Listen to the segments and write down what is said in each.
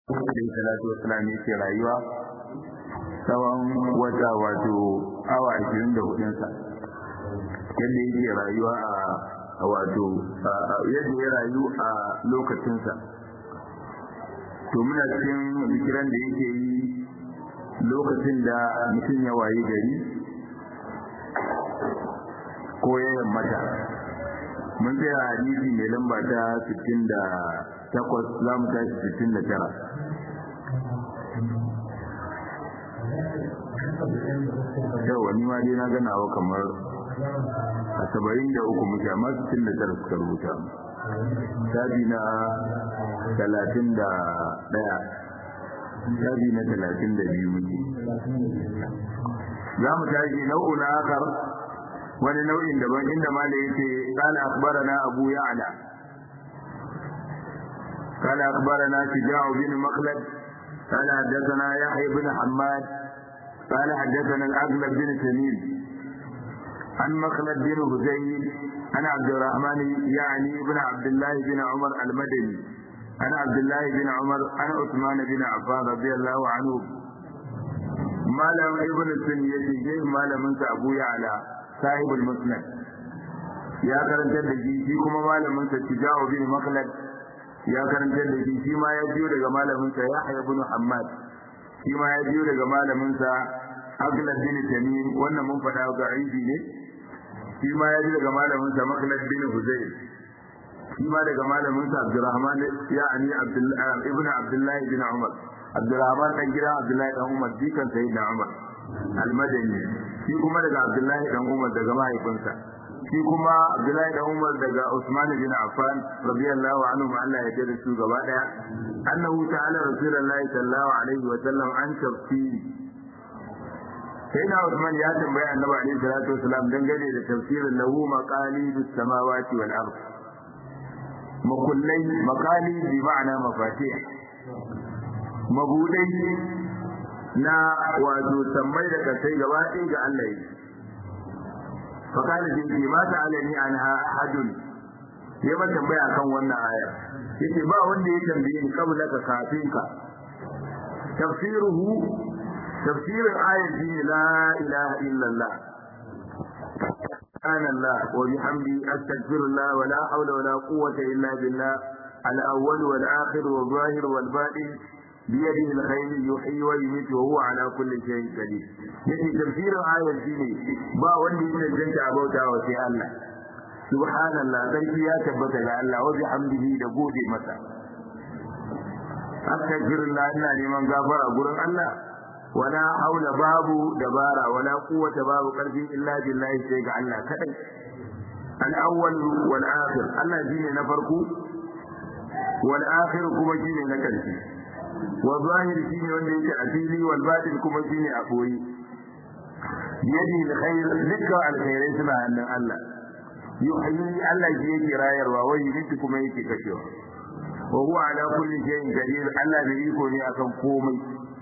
alaihi salatu wasalam yake rayuwa tsawon wata wato awa ashirin da hudunsa yadda yake rayuwa a wato yadda ya rayu a lokacinsa to muna cikin zikiran da yake yi lokacin da mutum ya waye gari ko ya yammata mun tsaya hadisi mai lamba ta 68 za mu tashi 69 yau wani ma dai na ganawa kamar a saba'in da uku muke amma 69 suka rubuta shafi na talatin da ɗaya shafi na talatin da biyu muke za mu tashi nau'u na akar wani nau'in daban inda mala yake qala akhbarana abu ya'la قال أخبرنا شجاع بن مخلد قال حدثنا يحيى بن حماد قال حدثنا الأغلب بن تميم عن مخلد بن هزيل عن عبد الرحمن يعني بن عبد الله بن عمر المدني عن عبد الله بن عمر عن عثمان بن عفان رضي الله عنه ما لم ابن السنية جيه ما لم انت أبو يعلى صاحب المسند يا karanta da shi shi kuma malamin sa Tijawu bin Makhlad ya karanta da shi shi ma ya biyo daga malamin sa Yahya ibn Hammad shi ma ya biyo daga malamin sa Aglad bin Tamim wannan mun faɗa ga aibi ne shi ma ya biyo daga malamin sa Makhlad bin Huzayl shi ma daga malamin sa Abdurrahman ya'ani Abdullah ibn Abdullah bin Umar Abdurrahman dan gida Abdullah dan Umar dikan sayyidina Umar al-Madani shi kuma daga Abdullah dan Umar daga mahaifinsa shi kuma Abdullahi da Umar daga Usman bin Affan radiyallahu anhu Allah ya jada su gaba daya annahu ta'ala rasulullahi sallallahu alaihi wa sallam an tafsiri sai na Usman ya tambayi annabi alaihi salatu wasalam dangane da tafsirin lahu maqalidus samawati wal ard makullai maqali bi ma'ana mafatih mabudai na wato sammai da kasai gaba ɗaya ga Allah yake fakali da yake ma ta alani anha ahadun ya ba tambaya kan wannan aya yace ba wanda ya tambaye ni kabla ka kafin ka tafsiruhu tafsirin ayar shi la ilaha illallah سبحان الله وبحمده أستغفر الله ولا حول ولا قوة إلا بالله الأول والآخر والظاهر والباطن بيده الخير يحيي ويميت وهو على كل شيء قدير yake tafsirin ayar shine ba wanda yake janta abauta wa sai Allah subhanallah sarki ya tabbata ga Allah wa bihamdihi da gode masa astaghfirullah ina neman gafara gurin Allah wala haula babu dabara wala quwwata babu karfi illa billahi sai ga Allah kadai al-awwal wal akhir Allah shine na farko wal akhir kuma shine na karshe wa zahir shine wanda yake a fili wal batin kuma shine a boye yadi alkhair dukkan alkhairai suna hannun Allah yuhyi Allah shi yake rayarwa wai yake kuma yake kashewa wa huwa ala kulli shay'in qadir Allah da iko ne akan komai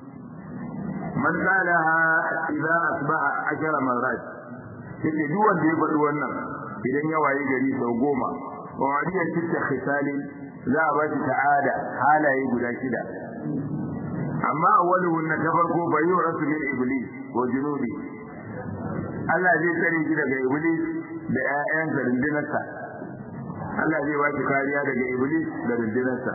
man qalaha idza asbaha ashara marrat yake duk wanda ya faɗi wannan idan ya waye gari sau goma wa wadiya sitta khisalin za a ba shi ta'ada halaye guda shida amma awwaluhun na farko bai yi rasu min iblis wa junudi Allah zai tsare shi daga iblis da ƴaƴan da rundunarsa Allah zai ba shi kariya daga iblis da rundunarsa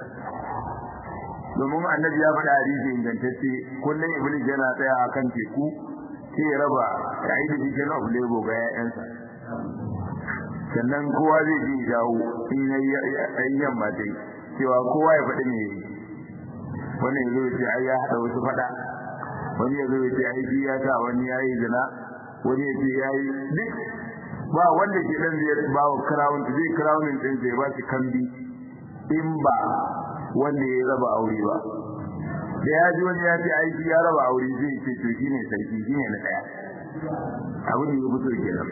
domin annabi ya faɗa hadisi ingantacce kullum iblis yana tsaya a kan teku sai ya raba ya yi da jikin of labor ga ƴaƴansa sannan kowa zai ji jawo in yayi yamma dai cewa kowa ya faɗi me wani ya zo ya ce ai ya haɗa wasu faɗa wani ya zo ya ce ai shi ya sa wani ya yi zina wani ya ce ya yi duk ba wanda ke dan zai ba wa crown zai crownin din zai ba shi kambi in ba wanda ya raba aure ba da ya ji wani ya ce ai shi ya raba aure zai ce to shine sarki shine na daya abin da ya fito kenan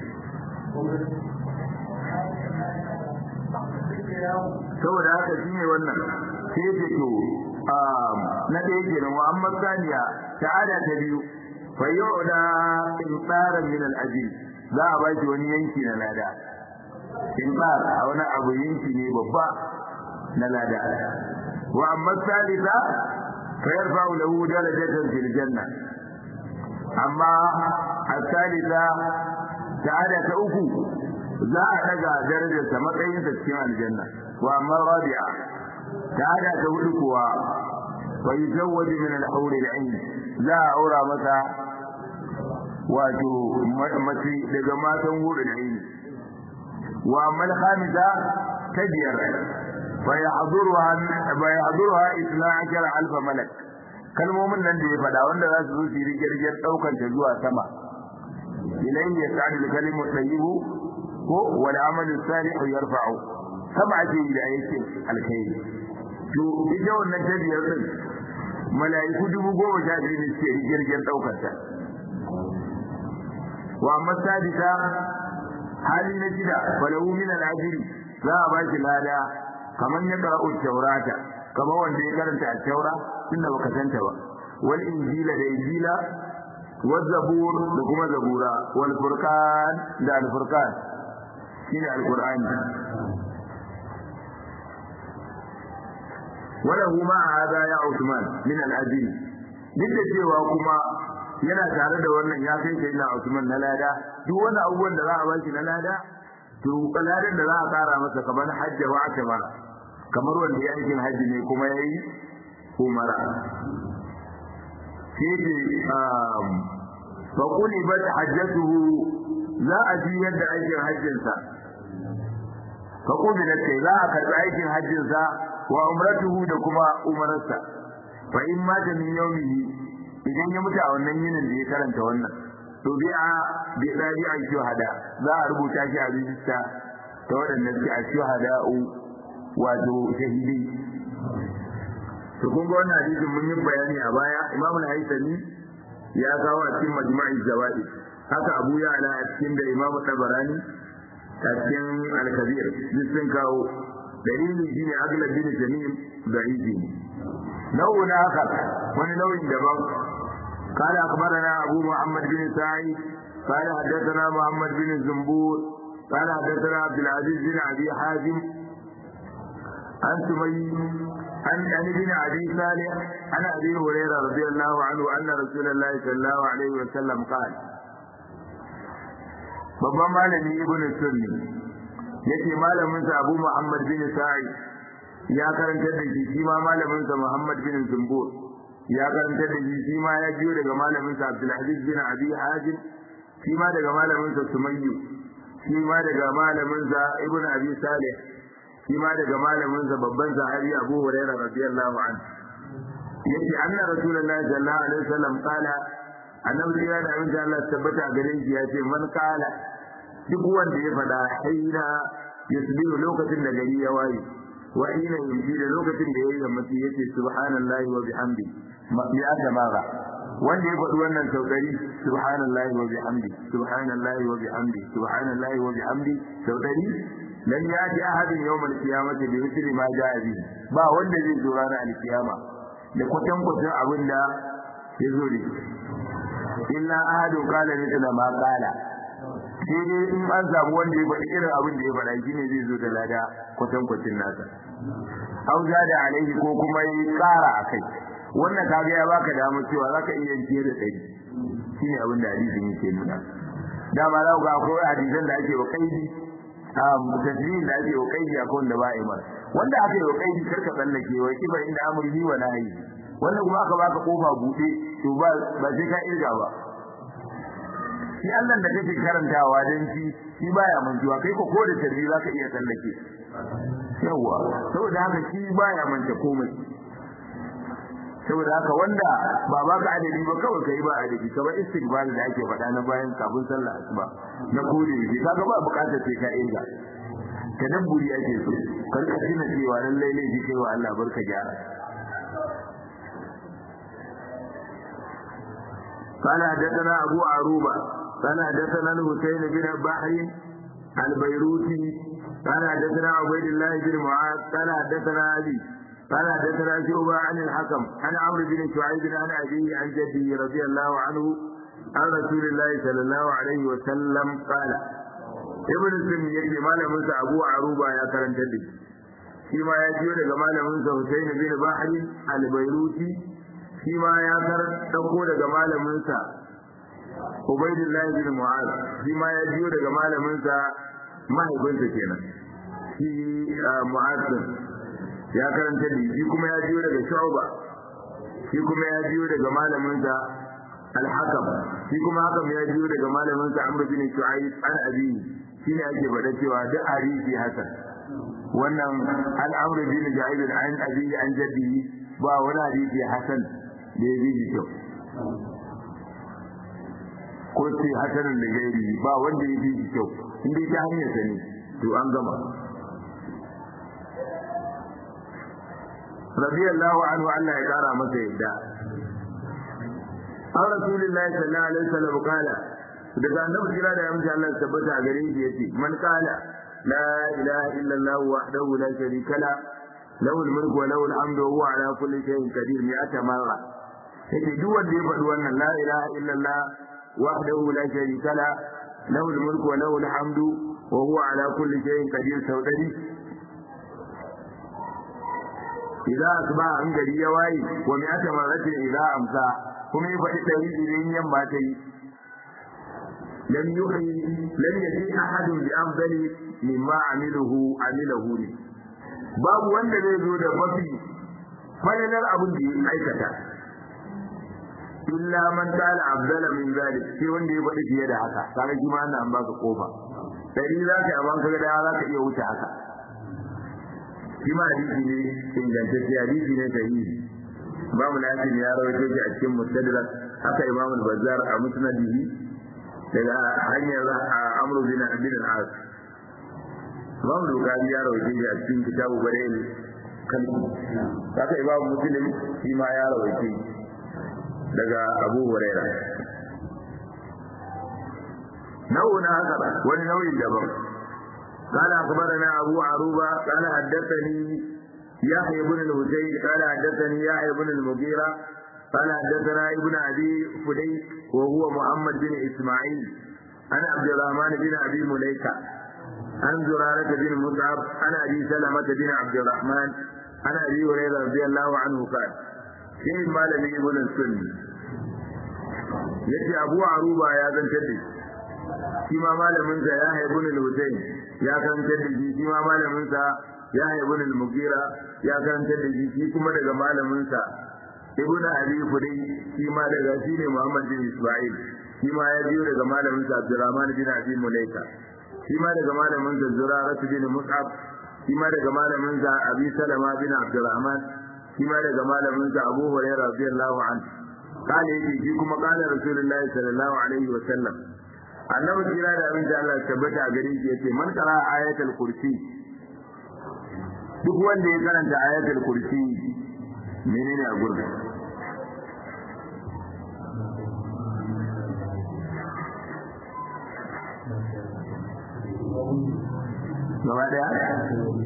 saboda haka shine wannan sai ce to na ɗaya kenan wa amma saniya ta'ada ta biyu fa yu'da insaran min al-ajil za a baki wani yanki na lada insar a wani abu yanki ne babba na lada wa amma salisa فيرفع له درجة في الجنة أما الثالثة تعالى تأكو za a daga darajarsa matsayinsa cikin aljanna wa amma rabi'a ta'ala ta hudu kuwa wa yuzawwaju min al-hawr al-ayn za a aura masa wato mace daga matan hudu da ayn wa amma al-khamisa tabiyar fa yahduruha fa yahduruha 12000 malak kalmomin nan da ya faɗa wanda za su zo su yi rigirgir ɗaukar ta zuwa sama ilayhi yas'adu al-kalimu tayyibu ko wal amalu salih yarfa'u sama ake yi da aikin alkhairi to ita wannan tabiyar din mala'iku dubu goma sha biyu ne suke rigirgin daukar ta wa amma sadisa hali na shida falahu min al-ajri za a ba shi lada kamar ya qara'u taurata kamar wanda ya karanta at-taura tunda baka santa ba wal injila da injila wal zabur da kuma zabura wal furqan da al furqan shine alqur'ani wala huma hada ya Uthman min al-ajri duk da cewa kuma yana tare da wannan ya kai sai na Uthman na lada duk wani abubuwan da za a bashi na lada to ladan da za a kara masa kamar hajji wa akbar kamar wanda ya yi hajji ne kuma yayi umara sai ce fa kuli bat hajjatuhu za a ji yadda aikin hajjinsa fa kubilat kai za a karbi aikin hajjinsa wa umratuhu da kuma umararsa fa in mata min yawmihi idan ya mutu a wannan yinin da ya karanta wannan to bi a bi dadi a shuhada za a rubuta shi a rijista ta waɗanda suke a shuhada'u wato shahidi to kun ga wannan hadisin mun yi bayani a baya imamu al-haythami ya kawo a cikin majma'i zawaid haka abu ya ala a cikin da imamu tabarani a cikin al-kabir duk sun kawo dalilin shine aglab bin jamil da'ifi nau'in akhar wani nau'in daban قال أخبرنا أبو محمد بن سعيد قال حدثنا محمد بن الزنبور قال حدثنا عبد العزيز بن أبي حازم عن سمي عن عن ابن ابي صالح عن ابي هريره رضي الله عنه ان رسول الله صلى الله عليه وسلم قال babban malami ibn sunni yace malamin sa Abu Muhammad bin Sa'id ya karanta da shi shi ma malamin sa Muhammad bin Zumbur ya karanta da shi shi ma ya biyo daga malamin sa Abdul Aziz bin Abi Hazim shi ma daga malamin sa Sumayyu shi ma daga malamin sa Ibn Abi Salih shi ma daga malamin sa babban sahabi Abu Hurairah radiyallahu anhu yace anna rasulullahi sallallahu alaihi wasallam qala annabi ya da abin da Allah tabbata a gare shi yace man qala duk wanda ya fada haina yusbihu lokacin da gari ya waye wa ina yumji da lokacin da yayi yammaci yace subhanallahi wa bihamdi ya jama'a wanda ya faɗi wannan saudari subhanallahi wa bihamdi subhanallahi wa bihamdi subhanallahi wa bihamdi saudari lan yati ahadin yawmal qiyamati bi mithli ma ja'a bi ba wanda zai zo ranar alkiyama da kwatan kwatan abin da ya zo da illa ahadun qala mithla ma qala sai dai in an samu wanda ya faɗi irin abin da ya faɗa shine zai zo da lada kwatan kwatin nasa au da alaihi ko kuma yi ƙara akai wannan kaga ya baka damar cewa zaka iya fiye da ɗari shine abin da hadisin yake nuna dama za ku ga akwai hadisan da ake wa kaidi tasbihin da ake wa kaidi akwai wanda ba a yi mara wanda aka yi wa kaidi karka tsallake wa kiba inda amurhi wa nahi wanda kuma aka baka kofa buɗe to ba ba sai ka irga ba shi Allah da kake karantawa dan shi shi baya mantuwa kai ko ko da tarbi zaka iya tsallake yawa saboda haka shi baya manta komai saboda haka wanda ba ba ka adadi ba kawai kai ba adadi kamar istighfar da ake faɗa na bayan kafin sallah asuba na kode shi kaga ba bukatar sai ka inga tadabburi ake so karka tuna cewa lallai ne shi kai wa Allah barka gyara قال حدثنا أبو عروبة قال حدثنا الحسين بن بحر البيروتي قال حدثنا عبيد الله بن معاذ قال حدثنا أبي قال حدثنا شعبة عن الحكم عن عمرو بن شعيب عن أبيه عن جده رضي الله عنه عن رسول الله صلى الله عليه وسلم قال ابن السن يجي malamin sa Abu Aruba ya karanta da shi ma ya jiyo daga malamin sa Husayn bin Bahri al-Bairuti shi ma ya dauko daga malaminsa Ubaidullahi bin Mu'az shi ma ya biyo daga malaminsa mahaifinsa kenan shi Mu'az ya karanta da shi kuma ya biyo daga Shu'ba shi kuma ya biyo daga malaminsa Al-Hakam shi kuma Hakam ya biyo daga malaminsa Amr bin Shu'aib an abi shine ake faɗa cewa duk hadisi hasan wannan al-Amr bin Shu'aib an abi an jaddi ba wani hadisi hasan da ya bi kyau ko sai hasanin da gairi ba wanda ya fi shi kyau inda ta hanyar sa ne to an gama radiyallahu anhu Allah ya kara masa yadda an rasulullahi sallallahu alaihi wasallam kala daga annabi kira da yamji Allah ya tabbata a gare shi yace man kala la ilaha illallah wahdahu la sharika la lahu al-mulku wa lahu al-hamdu wa huwa ala kulli shay'in qadir mi'ata marra yake duk wanda ya faɗi wannan la ilaha illallah وحده لا شريك له له الملك وله الحمد وهو على كل شيء قدير سودري إذا أصبح عن جري يواي ومئة مرة إذا أمسى kuma ya faɗi ɗari idan yamma ta yi lam yuhi lam yaji ahadun bi afdali mimma amiluhu amilahu ne babu wanda zai zo da mafi falalar abin da ya aikata illa man tala afdala min zalik sai wanda ya faɗi fiye da haka kaga shi ma an baka kofa dari za ka amma kaga da za ka iya wuce haka shi ma hadisi ne ingantacce hadisi ne sahihi babu lafiya ya rawaito shi a cikin mustadrak haka imam al-bazzar a musnadihi daga hanyar amru bin abin al-as imam al-bukhari ya rawaito shi a cikin kitabu barayil kalbi haka imam muslim shi ma ya rawaito daga abu huraira nau'in haka wani nau'in daban قال أخبرنا أبو عروبة قال حدثني يحيى بن الحسين قال حدثني يحيى بن المغيرة قال حدثنا ابن أبي فديك وهو محمد بن إسماعيل عن عبد الرحمن بن أبي مليكة عن زرارة بن مصعب عن أبي سلمة بن عبد الرحمن عن أبي هريرة رضي الله عنه قال شيء ما لم يقول السني yace Abu Aruba ya zantar da shi ma malamin sa ya haibu ne Hussein ya karantar da shi shi ma malamin sa ya haibu ne Mugira ya karantar da shi shi kuma daga malamin sa Ibn Abi Fudai shi ma daga shi ne Muhammad bin Isma'il shi ma ya biyo daga malamin sa Abdurrahman bin Abi Mulaika shi ma daga malamin sa Zurarah bin Mus'ab shi ma daga malamin sa Abi Salama bin Abdurrahman shi ma daga malamin sa Abu Hurairah radiyallahu anhu قال يجي في كما قال رسول الله صلى الله عليه وسلم annabi kira da abin da Allah tabbata a gare shi yace man qara ayatul kursi duk wanda ya karanta ayatul kursi menene a gurbin gaba daya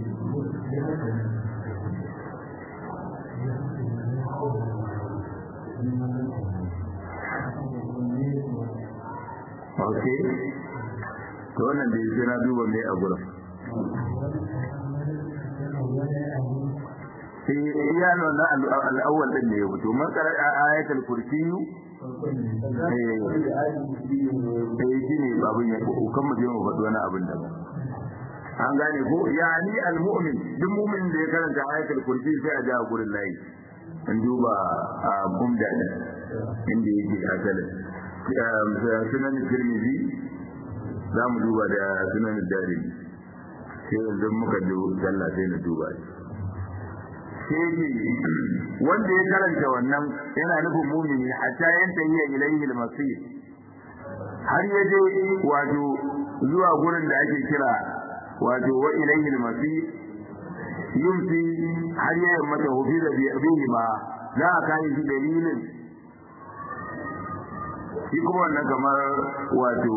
ok to wannan da yake na duba mai a gurin sai iya nan al'awwal din ne ya fito man kara ayatul kursiyu eh shi ne babun ya ko kan mu je mu faɗi wani abin da an gane ko yani al-mu'min duk mu'min da ya karanta ayatul kursi sai a ja gurin layi an duba a bumda inda yake asalin sunan tirmidhi za mu duba da sunan darimi sai yanzu muka je sallah sai na duba shi wanda ya karanta wannan yana nufin mumini hatta yanta yi ilaihi al-masir har ya je wato zuwa gurin da ake kira wato wa ilaihi al-masir yumsi har ya mata hufi da bihi ma za a kai shi dalilin shi kuma wannan kamar wato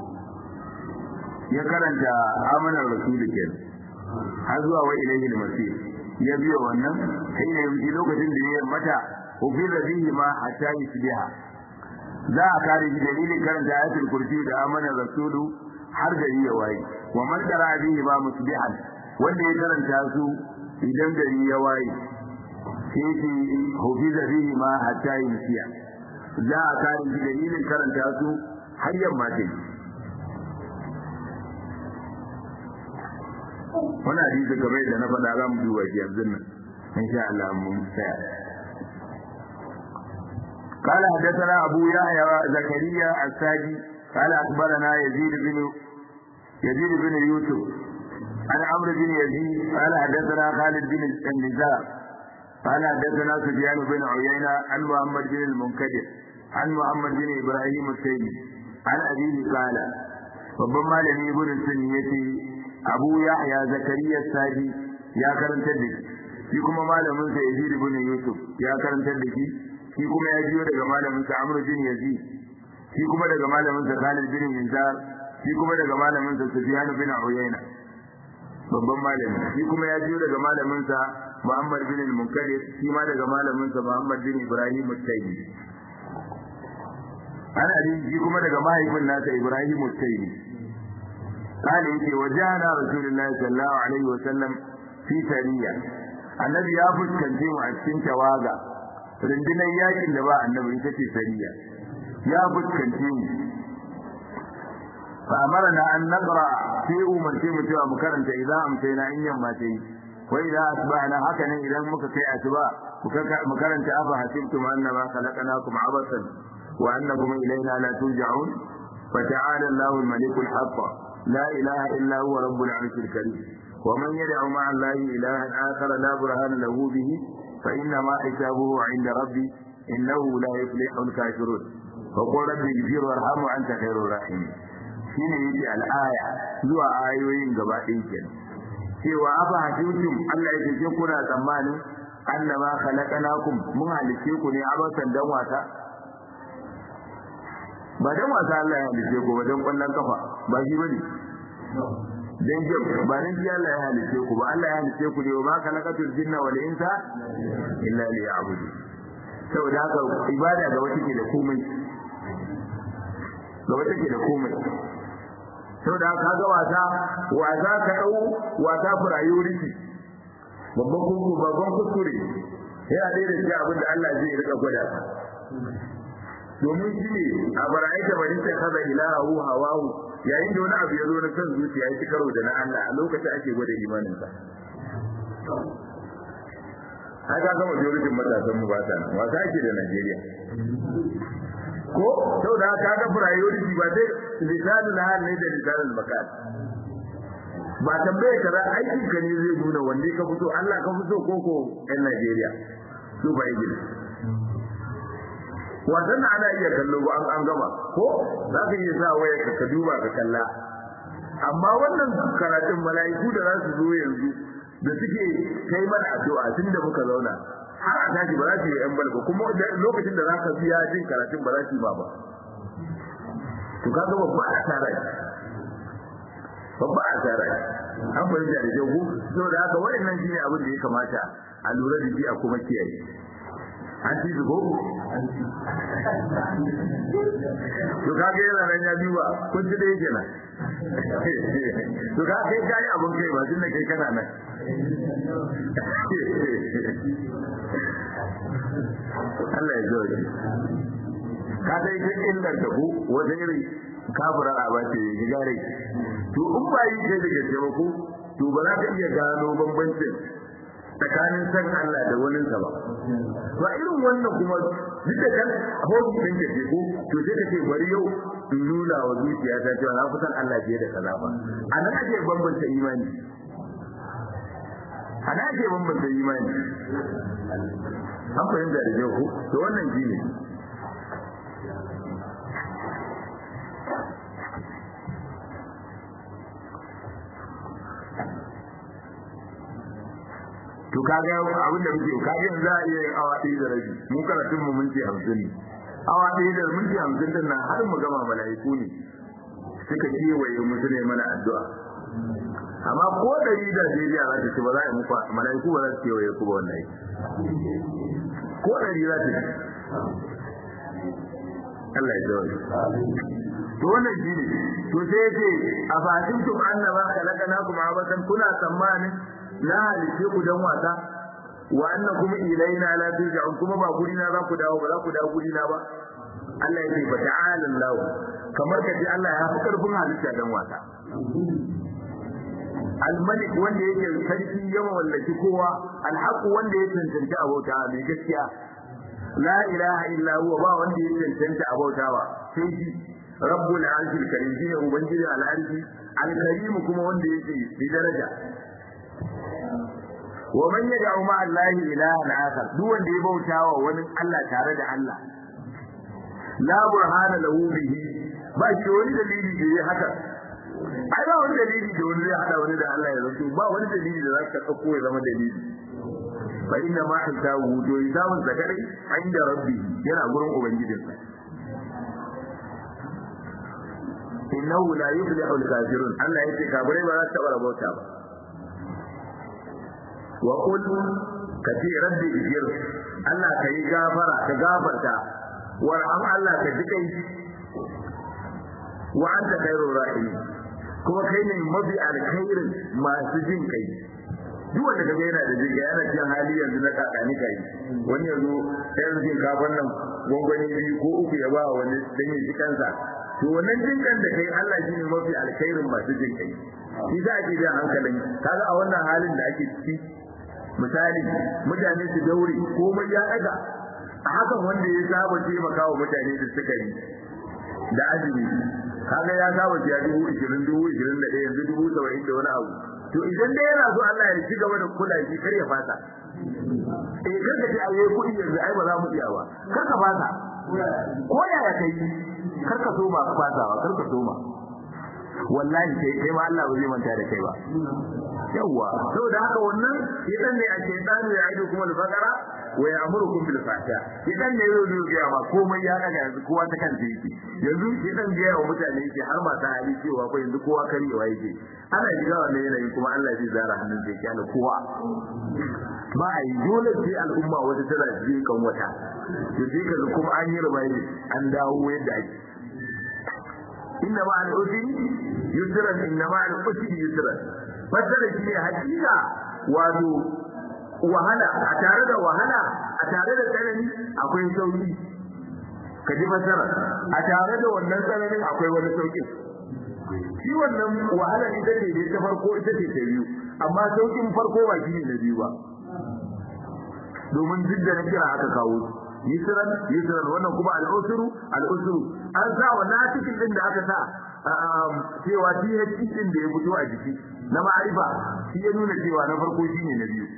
ya karanta amanar rasulu ke har zuwa wa ilayhi masir ya biyo wannan sai ya yi lokacin da ya mata ufir da bihi ma hatta yusbiha za a kare shi dalilin karanta ayatul kursi da amanar rasulu har da ya waye wa man qara bihi ma musbihan wanda ya karanta su idan gari ya waye sai ce hufiza bihi ma hatta yumsiya za a kare shi dalilin karanta su har yamma ta yi wani hadisi kamar da na faɗa za mu duba shi yanzu nan insha Allah mun tsaya قال حدثنا أبو يحيى زكريا الساجي قال أخبرنا يزيد بن يزيد بن يوسف عن عمرو بن يزيد قال حدثنا خالد بن النزار قال حدثنا سفيان بن عيينة عن محمد بن المنكدر عن محمد بن إبراهيم التيمي عن أبيه قال babban malami ibn sunni yace Abu Yahya Zakariya Sadi ya karantar da shi shi kuma malamin sa Yazid ibn Yusuf ya karantar da shi shi kuma ya jiyo daga malamin sa Amr bin Yazid shi kuma daga malamin sa Khalid bin Minzar shi kuma daga malamin sa Sufyan bin Uyayna babban malami shi kuma ya jiyo daga malamin sa Muhammad bin al-Munkadir shi ma daga malamin sa Muhammad bin Ibrahim al-Taymi ana shi kuma daga mahaifin nasa Ibrahim al-Taymi قال يجي وجاءنا رسول الله صلى الله عليه وسلم في سرية النبي يا فسكنتي mu a cikin tawaga rundunar yakin da ba annabi ita ce sariya ya fuskance mu fa amarna an naqra sai umarce mu cewa mu karanta idan amsayna in yamma ta yi wa idan asbahna haka nan idan muka kai asuba mu karanta afa hasibtum annama khalaqnakum abasan wa annakum ilayna la turja'un فتعالى الله الملك الحق لا إله إلا هو رب العرش الكريم ومن يدع مع الله إلها آخر لا برهان له به فإنما حسابه عند ربي إنه لا يفلح الكافرون فقل ربي اغفر وارحم وأنت خير الراحمين shine yake al'aya zuwa ayoyin gaba ɗaya kenan cewa afa hasibtum Allah ya ce kuna tsammanin annama khalaqnakum mun halice ku ne abasan dan wasa ba dan wasa Allah ya halice ku ba dan kwallon kafa ba shi bane dan jam ba dan ji Allah ya halice ku ba Allah ya halice ku ne ba khalaqatul jinna wal insa illa liya'budu saboda haka ibada ga wata ke da komai ga wata ke da komai saboda haka ga wasa wasa ka dau wasa priority babban kuskure babban kuskure yana da irin abin da Allah zai rika gwada ka domin shi ne a bara'aita bari ta kaza ilahu hawahu yayin da wani abu ya zo na kan zuciya ya ci karo da na Allah a lokacin ake gwada imaninsa ai ka gama majoritin matasan mu ba ta nan wasa ake da Najeriya ko saboda ka ga priority ba dai lisanul hal ne da lisanul makan ba tambaye ka aikin ka ne zai nuna wanne ka fito Allah ka fito ko ko ɗan Najeriya su ba yi wasan ana iya kallo ba an gama ko za ka iya sa waya ka duba ka kalla amma wannan karatun mala'iku da za su zo yanzu da suke kai mana addu'a tun da muka zauna har a tashi ba za su yi yan balba kuma lokacin da za ka biya jin karatun ba za su yi ba ba to ka ga babba asara babba asara an fahimta da jago saboda haka waɗannan shine abin da ya kamata a lura da shi a kuma kiyaye an ci zubo to kage yana nan ya duba kun ci da yake nan to ka kai kai abun kai ba tun da kai kana nan Allah ya zo da ka dai kai illar da ku wata iri kafira a ba ce gigare to in ba yi kai da gaske ba ku to ba za ka iya gano bambancin tsakanin san Allah da wani sa ba ba irin wannan kuma duk da kan hobi din ke ko to sai ka ce bari yau in nuna wa zuciya ta cewa na fi san Allah fiye da kaza ba anan ake bambanta imani anan ake bambanta imani an fahimta da kyau ko to wannan shi ne to kaga abin da muke kaga yanzu za a iya yin awa ɗaya da rabi mu karatun mu minti hamsin ne awa ɗaya da minti hamsin din nan har mu gama mala'iku ne suka kewaye mu su ne mana addu'a amma ko ɗari da Najeriya za ta ce ba za a yi muku mala'iku ba za su kewaye ku ba wannan ko ɗari za ta ce Allah ya jawo to wannan shi ne to sai ya ce a fatimtum annama khalaqnakum abatan kuna tsammanin na halice ku dan wasa wa annakum ilaina la turja'un kuma ba guri na za ku dawo ba za ku dawo guri na ba Allah ya ce fa ta'ala Allah kamar ka ce Allah ya fi karfin halitta dan wasa al-malik wanda yake sarki yawa wallaki kowa al-haq wanda ya tantance abota mai gaskiya la ilaha illa huwa ba wanda ya tantance abautawa sai shi rabbul arshil karim shine ubangiji al-arshi al-karim kuma wanda yake bi daraja wa man yad'u ma allahi ilahan akhar duk wanda ya bautawa wani Allah tare da Allah la burhana lahu bihi ba shi wani dalili da ya haka ai ba wani dalili da wani zai hada wani da Allah ya zanto ba wani dalili da za ka dauko ya zama dalili fa inna ma hisabu to hisabun zakari inda rabbi yana gurin ubangijinsa innahu la yuflihu al-kafirun Allah yace kafirai ba za su taba rabauta ba wa qul kati rabbi ijir Allah ka yi gafara ka gafarta warham Allah ka ji kai wa anta khairur rahim kuma kai ne mafi alkhairin masu jin kai duk wanda kaga yana da jiga yana cikin hali yanzu na kakani kai wani yanzu ɗayan jin kafan nan gwangwani biyu ko uku ya ba wani dan ya ji kansa to wannan jinkan da kai Allah shine mafi alkhairin masu jin kai shi za a ke jan hankalin kaga a wannan halin da ake ciki misali mutane su daure komai ya daga a hakan wanda ya saba taimaka wa mutane da sukari da azumi kaga ya saba ya dubu ishirin dubu ishirin da ɗaya yanzu dubu saba'in da wani abu to idan dai yana so Allah ya ci gaba da kula shi kar ya fasa eh kar ka ce a yayi kuɗi yanzu ai ba za mu iya ba kar ka fasa ko yaya kai kar ka soma ka fasawa kar ka soma wallahi kai kai ma Allah ba zai manta da kai ba yawa saboda haka wannan idan ne a shaytanu ya aido kuma al-baqara wa ya'murukum bil fahsha idan ne yau ne ga ma komai ya daga yanzu kowa ta kan yake yanzu idan ga yawa mutane yake har ma ta hali cewa ko yanzu kowa karewa yake ana shiga wannan yanayin kuma Allah zai zara hannun zai kyale kowa ba a yi dole sai al'umma wata tana jiye kan wata to sai ka kuma an yi rubai an dawo yadda ake inna ma al-usri yusran inna ma al-usri yusran fasara shi ne hakika wato wahala a tare da wahala a tare da tsanani akwai sauki ka ji fasara a tare da wannan tsananin akwai wani sauki shi wannan wahala ita ce ne ta farko ita ce ta biyu amma saukin farko ba shi ne na biyu ba domin duk da na kira aka kawo yusran yusran wannan kuma al-usru al-usru an sa wannan cikin din da aka sa cewa DHT din da ya fito a jiki na ma'arifa shi ya nuna cewa na farko shine na biyu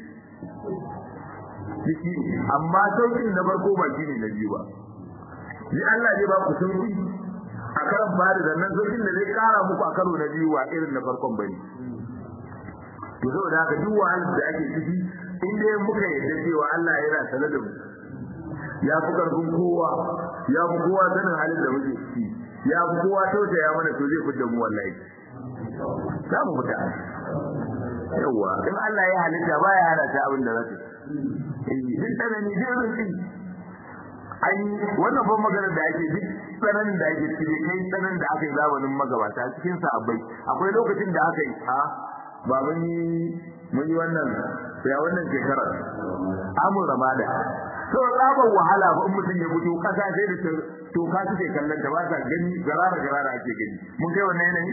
jiki amma saukin na farko ba shine na biyu ba ni Allah zai ba ku sauki a karan fari da nan saukin da zai kara muku a karo na biyu wa irin na farkon bane to saboda haka duk wahalar da ake ciki in dai muka yarda cewa Allah yana sanar da mu ya fi karfin kowa ya fi kowa sanin halin da muke ciki ya fi kowa tausaya mana to zai fidda mu wallahi za mu fita yawa in Allah ya halitta ba ya halatta abin da zai eh duk tsanani duk rinsi ai wannan ban maganar da ake duk tsananin da ake ciki kai tsananin da aka yi zamanin magabata cikin sahabbai akwai lokacin da aka yi ha ba mun yi mun yi wannan ya wannan shekarar amur ramada to tsabar wahala ba in mutum ya fito kasa sai da to ka suke kallon ta ba sa gani garara garara ake gani mun kai wannan yanayi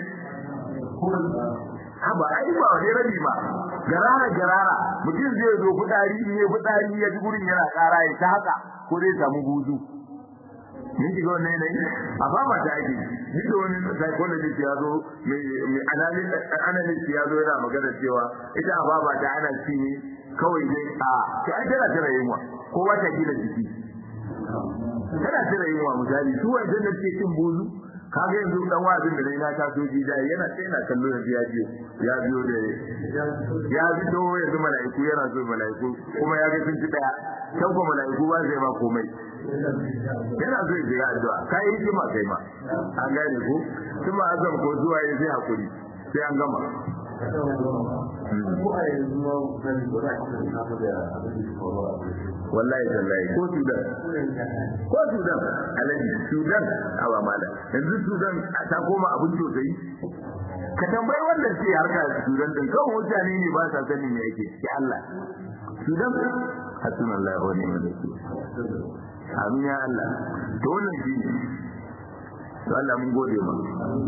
ha ba ai ba wani rabi ba garara garara mutum zai zo fitsari ne fitsari ya ji gurin yana kara ya ta haka ko zai samu buzu mun shiga wannan yanayi a ba ma ta ake duk da wani psychologist ya zo mai analyst ya zo yana magana cewa ita a ba ta ana ci ne kawai dai a to ai tana tana yunwa kowa ta gina jiki tana tana yunwa misali su wajen da ke cin buzu kaga yanzu dan wazin da dai na ta so ji da yana sai na kallo da ya biyo ya biyo da ya biyo yanzu malaiku yana so malaiku kuma ya ga sun ci daya kan ko malaiku ba zai ba komai yana so ya jira addu'a kai hikima kai ma an gane ko kuma azam ko zuwa ya sai hakuri sai an gama ko a yanzu ma kan ba za ka samu da abin da faru a wallahi wallahi ko sudan ko sudan alaji sudan a ba mala yanzu sudan ta koma abin sosai ka tambayi wanda ke harka sudan din kawai mutane ne ba sa sanin me yake ya Allah sudan hasbunallahu wa ni'mal wakeel amin ya Allah to wannan shi ne to Allah mun gode ma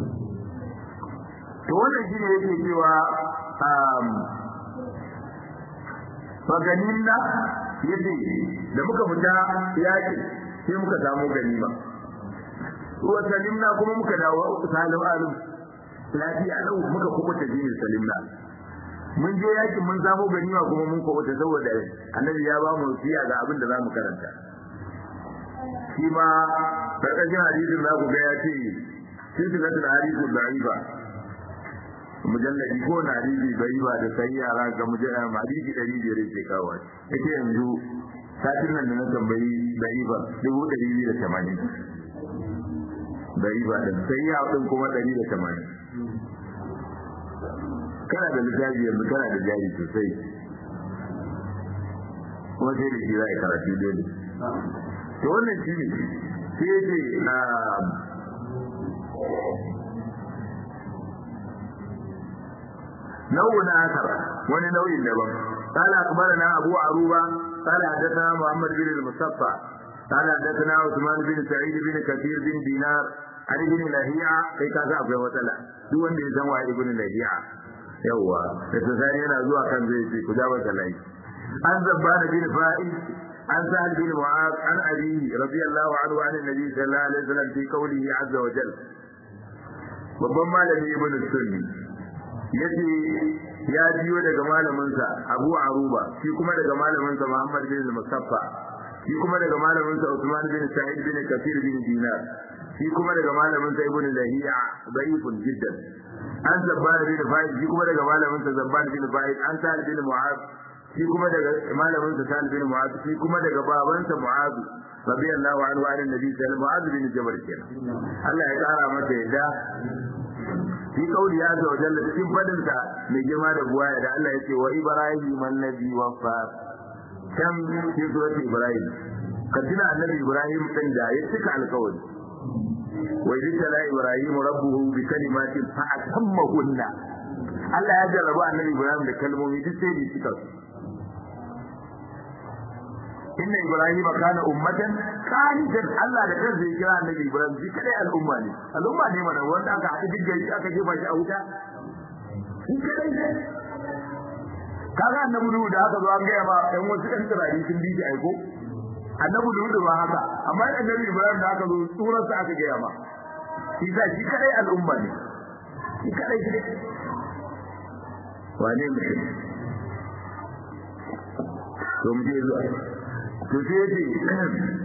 to wannan shi ne yake cewa faganin na yace da muka fita yaki sai muka samu ganima wa salimna kuma muka dawo salim alim lafiya lau muka kubuta jinin salimna mun je yakin mun samu ganima kuma mun kubuta saboda annabi ya ba mu siya ga abin da za mu karanta shi ma karkashin hadisin za ku ga ya ce sun shiga da hadisin da'ifa mujalladi ko na hadisi da'ifa da sai yara ga mujalladi hadisi ɗari biyar yake kawo yake yanzu satin nan da na tambayi da'ifa dubu ɗari biyu da tamanin da'ifa ɗin sai ya ɗin kuma ɗari da tamanin kana da littafi yanzu kana da jari sosai kuma sai da shi za a yi karatu dole to wannan shi ne sai ce nau'in akar wani nau'in daban قال أخبرنا أبو عروبة قال حدثنا محمد بن المصطفى قال حدثنا عثمان بن سعيد بن كثير بن دينار عن ابن لهيعة كي كذا أبو وتلا دون دي زنوا ابن لهيعة يوا فسساني أنا زوا كان زي كجابة الله عن زبان بن فائد عن سهل بن معاذ عن أبيه رضي الله عنه عن النبي صلى الله عليه وسلم في قوله عز وجل babban malami ibn sunni yace ya jiyo daga malaminsa Abu Aruba shi kuma daga malaminsa Muhammad bin Mustafa shi kuma daga malaminsa Usman bin Sa'id bin Kathir bin Dinar shi kuma daga malaminsa Ibn Lahiya da'ifun jiddan an zabbar bin Fa'id shi kuma daga malaminsa Zabbar bin Fa'id an Sa'id bin Mu'adh shi kuma daga malamin sa Sa'id bin Mu'adh shi kuma daga babansa Mu'adh radiyallahu anhu an annabi sallallahu Mu'adh bin Jabal kenan Allah ya kara masa yadda fi kauli ya zo jalla cikin fadin sa mai girma da buwaya da Allah yake wa Ibrahim annabi waffa kan fi surati Ibrahim kadina annabi Ibrahim din da ya cika alkawari wa idza Ibrahim rabbuhu bi kalimatin fa atammahunna Allah ya jarraba annabi Ibrahim da kalmomi duk sai da cika su inna ibrahima kana ummatan qanitan Allah da kansa ya kira annabi Ibrahim shi kadai al'umma ne al'umma ne mana wanda aka haɗu duk gari aka jefa shi a wuta shi kadai kaga annabi Nuhu da aka zo an gaya ma ɗan wasu ɗan tsirari sun bi shi aiko annabi Nuhu ba haka amma annabi Ibrahim da aka zo tsurarsa aka gaya ma shi sa shi kadai al'umma ne shi kadai wane mutum to mu je zuwa to sai yace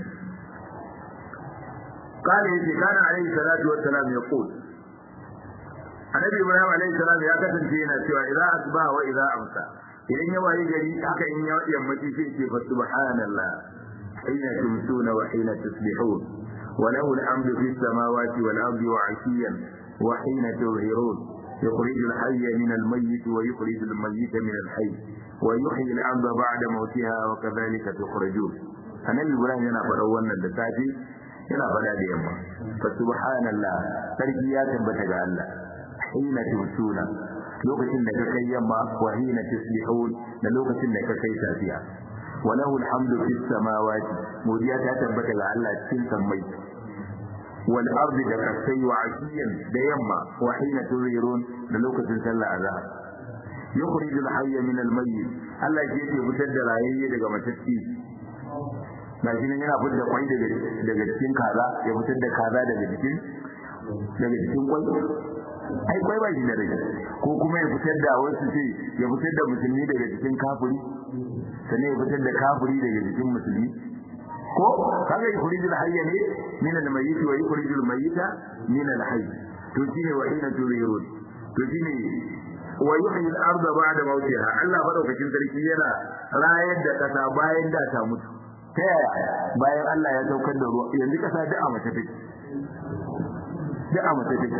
قال يجي كان عليه الصلاة والسلام يقول النبي إبراهيم عليه السلام يا كتن فينا سوى إذا أصبح وإذا أمسى إذن يوالي جري حكا إن يمتي فيك فسبحان الله حين تمسون وحين تصبحون وله الحمد في السماوات والأرض وعشيا وحين تظهرون يخرج الحي من الميت ويخرج الميت من الحي ويحيي الأرض بعد موتها وكذلك تخرجون annabi ibrahim yana faɗa wannan da safe yana faɗa da yamma fa subhanallah sarki ya tabbata ga Allah hina tusuna lokacin da ka kai yamma wa hina tuslihun da lokacin da ka kai safiya wa lahu alhamdu fis samawati godiya ta tabbata ga Allah cikin sammai wal ardi da kasai wa ashiyan da yamma wa hina tuzirun da lokacin sallah azhar yukhrij al hayya min al mayyit Allah ke yake fitar da rayayye daga matacci gashi nan yana fitar da kwai daga daga cikin kaza ya fitar da kaza daga cikin daga cikin kwai ai kwai ba shi da rage ko kuma ya fitar da wasu ce ya fitar da musulmi daga cikin kafiri sannan ya fitar da kafiri daga cikin musulmi ko kaga yukhrijul hayya ne min al mayyit wa yukhrijul mayyita min al hayy to shine wa inna tuzirun to shine wa yuhyi al arda ba'da mawtiha Allah madaukakin sarki yana rayar da kasa bayan da ta mutu ta yaya bayan Allah ya saukar da ruwa yanzu kasa duk a mace take duk a mace take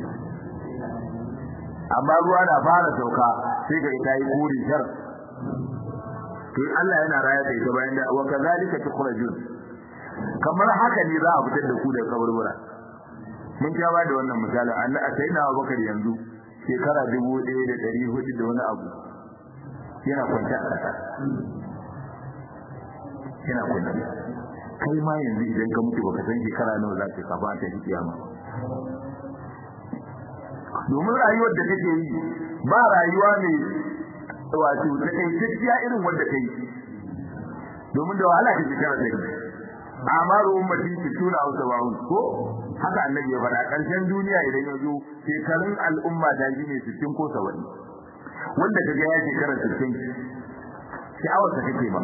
amma ruwa na fara sauka sai ga ita yi kuri shar to Allah yana rayar da ita bayan da wa kazalika tukhrajun kamar haka ne za a fitar da ku daga kaburbura mun ja ba da wannan misalin Allah sai na Abubakar yanzu shekara 1400 da wani abu yana kwanta a ƙasa yana kunna kai ma yanzu idan ka mutu baka san shekara nawa za ka kafa ta kiyama domin rayuwar da kake yi ba rayuwa ne wato ta kai tafiya irin wanda kai domin da wahala ka shekara da kai amaru ummati tuna hausa ba ko haka annabi ya faɗa ƙarshen duniya idan ya zo shekarun al'umma da shi ne 60 ko 70 wanda kaga ya shekara 60 sha'awar ta kake ba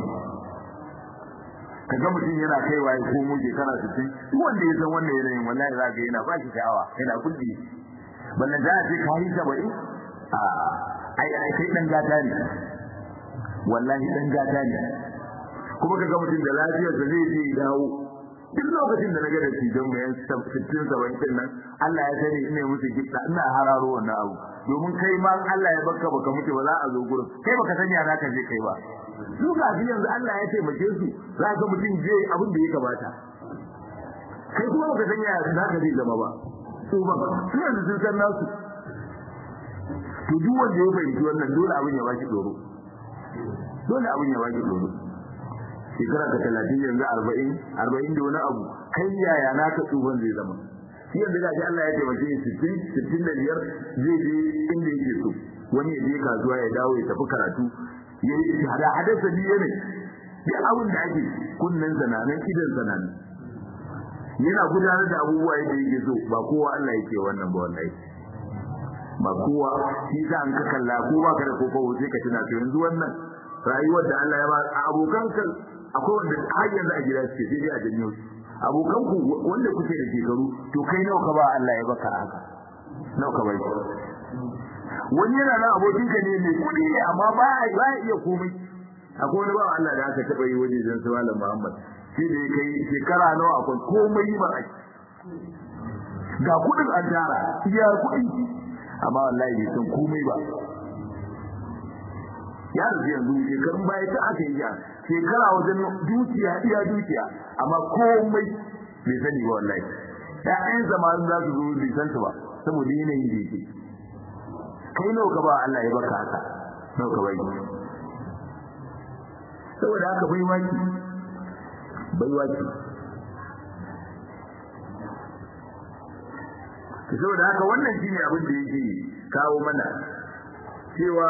kaga mutum yana kaiwa ya komo shekara 60 duk wanda ya san wannan yanayin wallahi za ka yana ba shi sha'awa yana kulli ballan da ce ka yi 70 a ai ai kai dan gata ne wallahi dan gata ne kuma kaga mutum da lafiyar da zai je dawo duk lokacin da naga da cijon bayan 60 70 nan Allah ya sani ina musu gidda ina hararo wannan abu domin kai ma Allah ya baka baka mutu ba za a zo gurin kai baka sani ya zaka je kai ba su ga shi yanzu Allah ya taimake su za ka mutum je abin da ya kamata kai kuma baka sani ya zaka je zama ba su ba su yanzu sun san nasu to duk wanda ya fahimci wannan dole abin ya baki tsoro dole abin ya baki tsoro shekara ka talatin yanzu arba'in arba'in da wani abu kai yaya naka tsohon zai zama shi yanzu gashi Allah ya taimake shi sittin sittin da biyar zai je inda yake so wani ya je kasuwa ya dawo ya tafi karatu ya yi hada hada sabi ne duk abin da ake kunnen zananan idan zananan yana gudanar da abubuwa yadda yake so ba kowa Allah yake wannan ba wallahi ba kowa shi sa an ka kalla ko ba ka da kokowo sai ka tuna to yanzu wannan rayuwar da Allah ya ba abokan kan akwai wanda har yanzu a gida suke sai dai a janyo su abokan ku wanda kuke da shekaru to kai nawa ka ba Allah ya baka haka nawa ka bai wani yana nan abokin ka ne mai kudi ne amma ba ya iya komai akwai wani ba Allah da aka taba yi waje dan su Malam Muhammad shi da ya kai shekara nawa akwai komai ba ai ga kudin an tara iya kudi amma wallahi bai san komai ba ya rufe yanzu shekarun baya ta aka yi ya shekara wajen dukiya iya dukiya amma komai bai sani ba wallahi ƴaƴan zamanin za su zo bai san su ba saboda yanayin da yake kai nawa ka ba Allah ya baka haka nawa ka bai saboda haka bai waki bai waki saboda haka wannan shine abin da yake kawo mana cewa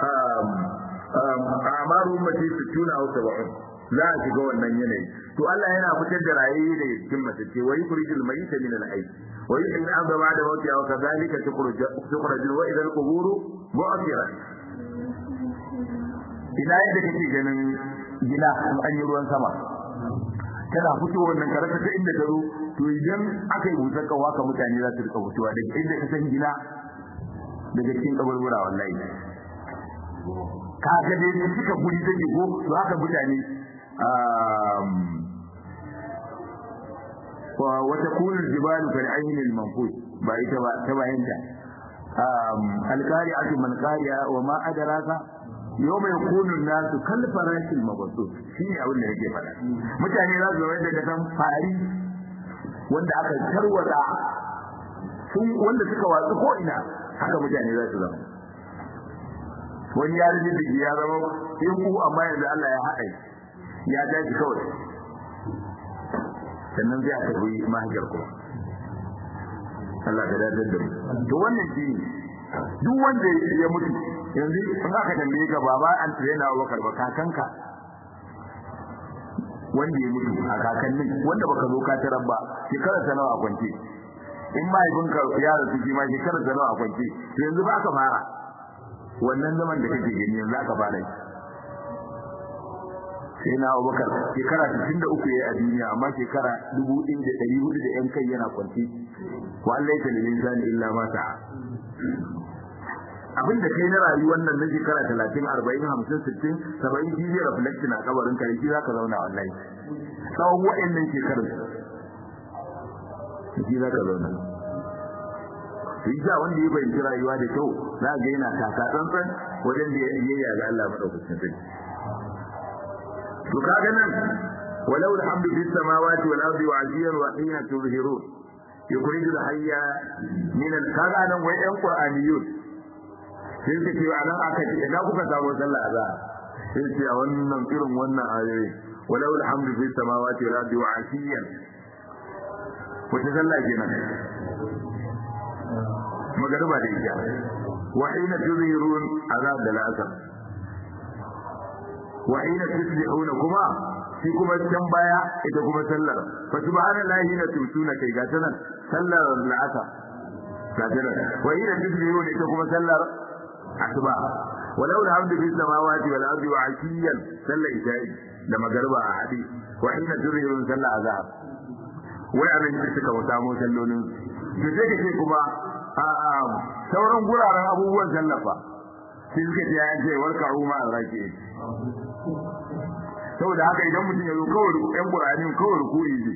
amaru ummati sittuna aw sab'un za a shiga wannan yanayi to Allah yana fitar da rayi da cikin matacce wa yukhrijul mayyita min al-hayy wa yuhyi al-ardha ba'da mawtiha wa kadhalika tukhraju wa idha al-qubur bu'thirat ina yadda kake ganin gida an yi ruwan sama tana fito wannan karata ta inda ta zo to idan aka yi busar kawa ka mutane za su rika fitowa daga inda ka san gida daga cikin kaburbura wallahi ka ga dai da suka guri take ko to haka mutane wa wata kunul jibalu kal aynil manfus ba ita ba ta bayanta alqari'atu man qari'a wa ma adraka yawma yakunu an-nasu kal farashil mabthus shine abin da yake faɗa mutane za su zama da kan fari wanda aka tarwata sun wanda suka watsu ko ina haka mutane za su zama wani ya rage da ya zama in ku amma yanzu Allah ya haɗa ya dace kawai sannan zai aka yi mahajar ku Allah ka dadar da mu to wannan shi duk wanda ya mutu yanzu in aka tambaye ka baba an tsaye na Abubakar ba kakanka wanda ya mutu a kakannin wanda baka zo ka tarar ba shekarar ta nawa a kwance in mahaifinka ya rasu shi ma shekarar ta nawa a kwance to yanzu ba ka fara wannan zaman da kake gani yanzu aka fara sai na Abubakar shekara 63 yayi a duniya amma shekara 1400 da yan kai yana kwanci wa Allah ya talilin zani illa ma sa'a abinda kai na rayuwar nan na shekara 30 40 50 60 70 shi zai reflect na kabarin ka shi zaka zauna wallahi tsawon wa'annan shekarun shi zaka zauna Hijja wanda ya fahimci rayuwa da kyau za ga yana taka tsantsan wajen da ya yi ga Allah madaukakin sarki. To kaga nan walau alhamdu fis samawati wal ardi wa ajiyan wa hina tuzhirun yukhrijul hayya min al kaga nan wai ɗan qur'aniyun sai suke ce a nan aka ce ina kuka samu sallah azhar sai ce a wannan irin wannan ayoyi walau alhamdu fis samawati wal ardi wa ashiyan wata sallah kenan magariba da isha wa hina tuzhirun azab da la'asar wa hina tusbihuna kuma shi kuma can baya ita kuma sallar fa subhanallahi hina tumsuna kai ga tanan sallar la'asar ga tanan wa hina tusbihuna ita kuma sallar asuba walau alhamdu fis samawati wal ardi wa ashiyan sallar isha'i da magariba a hadi wa hina tuzhirun sallar azab wai anan da suka samu sallolin to sai kace kuma a sauran guraren abubuwan sallafa sai suka ce ya ce warka ruma a rake saboda haka idan mutum ya zo kawai yan qur'ani kawai rukuyi ne